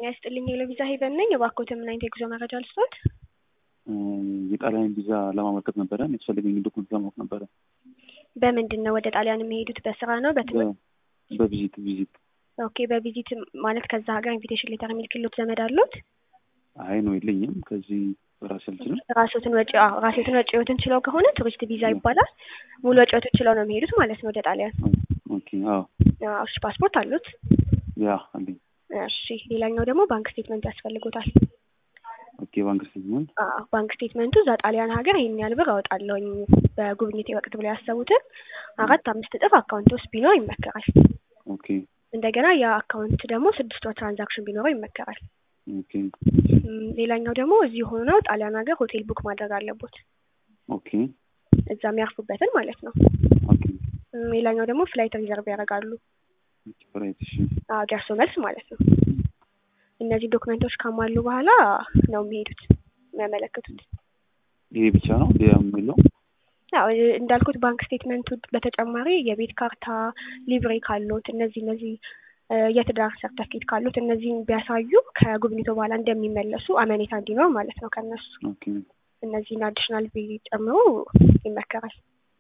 ጤና ይስጥልኝ የለቪዛ ሄቨን ነኝ። እባክዎትን ምን አይነት የጉዞ መረጃ ልስጥዎት? የጣሊያን ቪዛ ለማመልከት ነበረ። የሚያስፈልገኝ ዶክመንት ለማወቅ ነበረ። በምንድን ነው ወደ ጣሊያን የሚሄዱት? በስራ ነው? በትምህርት? በቪዚት ቪዚት። ኦኬ በቪዚት ማለት ከዛ ሀገር ኢንቪቴሽን ሌተር የሚልክሎት ዘመድ አሉት? አይ ነው የለኝም። ከዚህ ራሴ አልችልም። ራስዎትን ወጪ አዎ፣ ራስዎትን ወጪዎትን ችለው ከሆነ ቱሪስት ቪዛ ይባላል። ሙሉ ወጪዎትን ችለው ነው የሚሄዱት ማለት ነው ወደ ጣሊያን። ኦኬ አዎ፣ አዎ፣ እሺ ፓስፖርት አሉት? ያ አለኝ። እሺ ሌላኛው ደግሞ ባንክ ስቴትመንት ያስፈልጎታል። ኦኬ ባንክ ስቴትመንት። አዎ ባንክ ስቴትመንቱ እዛ ጣሊያን ሀገር ይሄን ያህል ብር አወጣለሁኝ በጉብኝቴ ወቅት ብለው ያሰቡትን አራት አምስት እጥፍ አካውንት ውስጥ ቢኖር ይመከራል። ኦኬ እንደገና ያ አካውንት ደግሞ ስድስት ወር ትራንዛክሽን ቢኖረው ይመከራል። ኦኬ እም፣ ሌላኛው ደግሞ እዚህ ሆነው ጣሊያን ሀገር ሆቴል ቡክ ማድረግ አለቦት ኦኬ እዛ የሚያርፉበትን ማለት ነው። ኦኬ እም፣ ሌላኛው ደግሞ ፍላይት ሪዘርቭ ያደርጋሉ። ራይት። እሺ አዎ ደርሶ መልስ ማለት ነው። እነዚህ ዶክመንቶች ካሟሉ በኋላ ነው የሚሄዱት የሚያመለክቱት። ይሄ ብቻ ነው ሌላ የለው? ያው እንዳልኩት ባንክ ስቴትመንቱ በተጨማሪ የቤት ካርታ፣ ሊብሬ ካሉት እነዚህ እነዚህ እ፣ የትዳር ሰርተፊኬት ካሉት እነዚህን ቢያሳዩ ከጉብኝቶ በኋላ እንደሚመለሱ አመኔታ እንዲኖር ማለት ነው ከነሱ ኦኬ እነዚህን አዲሽናል ቢ ጨምሮ ይመከራል።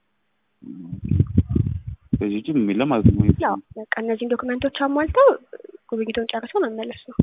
ከዚህ ውጭ ምንም የለም ማለት ነው። ያው በቃ እነዚህን ዶክመንቶች አሟልተው ጉብኝቶን ጨርሰው መመለስ ነው።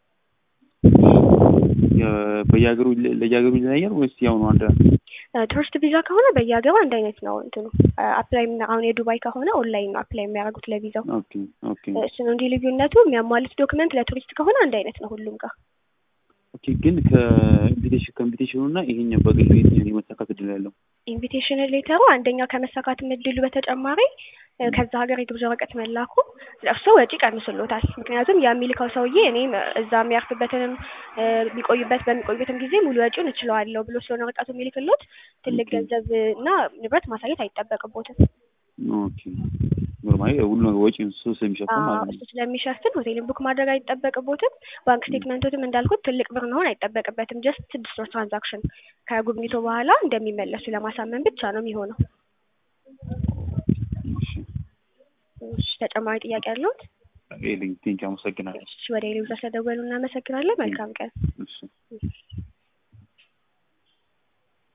የ- በየሀገሩ ለየሀገሩ ይለያያል ወይስ ያው ነው አንድ? እ፣ ቱሪስት ቪዛ ከሆነ በየሀገሩ አንድ አይነት ነው እንትኑ አፕላይ አሁን የዱባይ ከሆነ ኦንላይን ነው አፕላይ የሚያደርጉት ለቪዛው ኦኬ ኦኬ እሱ ነው እንጂ ልዩነቱ የሚያሟሉት ዶክመንት ለቱሪስት ከሆነ አንድ አይነት ነው ሁሉም ጋር። ኦኬ ግን ከኢንቪቴሽን ከኢንቪቴሽኑ እና ይሄኛው በግል የትኛው የመሳካት እድል ያለው? ኢንቪቴሽን ሌተሩ አንደኛው ከመሳካት እድሉ በተጨማሪ እ፣ ከዛ ሀገር የግብዣ ወረቀት መላኩ እርስዎ ወጪ ቀንስሎታል። ምክንያቱም ያ የሚልከው ሰውዬ እኔም እዛ የሚያርፍበትንም እ፣ የሚቆዩበት በሚቆዩበትም ጊዜ ሙሉ ወጪውን እችለዋለሁ ብሎ ስለሆነ ወረቀቱ የሚልክሎት ትልቅ ኦኬ። ገንዘብ እና ንብረት ማሳየት አይጠበቅቦትም። ኦኬ ኖርማሊ ሁሉ ነገር ወጪ እሱ ስለሚሸፍን አዎ፣ ማለት እሱ ነው። ስለሚሸፍን ሆቴልን ቡክ ማድረግ አይጠበቅቦትም። ባንክ ስቴትመንቶትም እንዳልኩት ትልቅ ብር መሆን አይጠበቅበትም። ጀስት ስድስት ወር ትራንዛክሽን ከጉብኝቶ በኋላ እንደሚመለሱ ለማሳመን ብቻ ነው የሚሆነው። እሺ እሺ፣ ተጨማሪ ጥያቄ ያለዎት? ኤሊንግ ቴንኪ አመሰግናለሁ። እሺ፣ ወደ ሌሎች ስለደወሉ እናመሰግናለን። መልካም ቀን። እሺ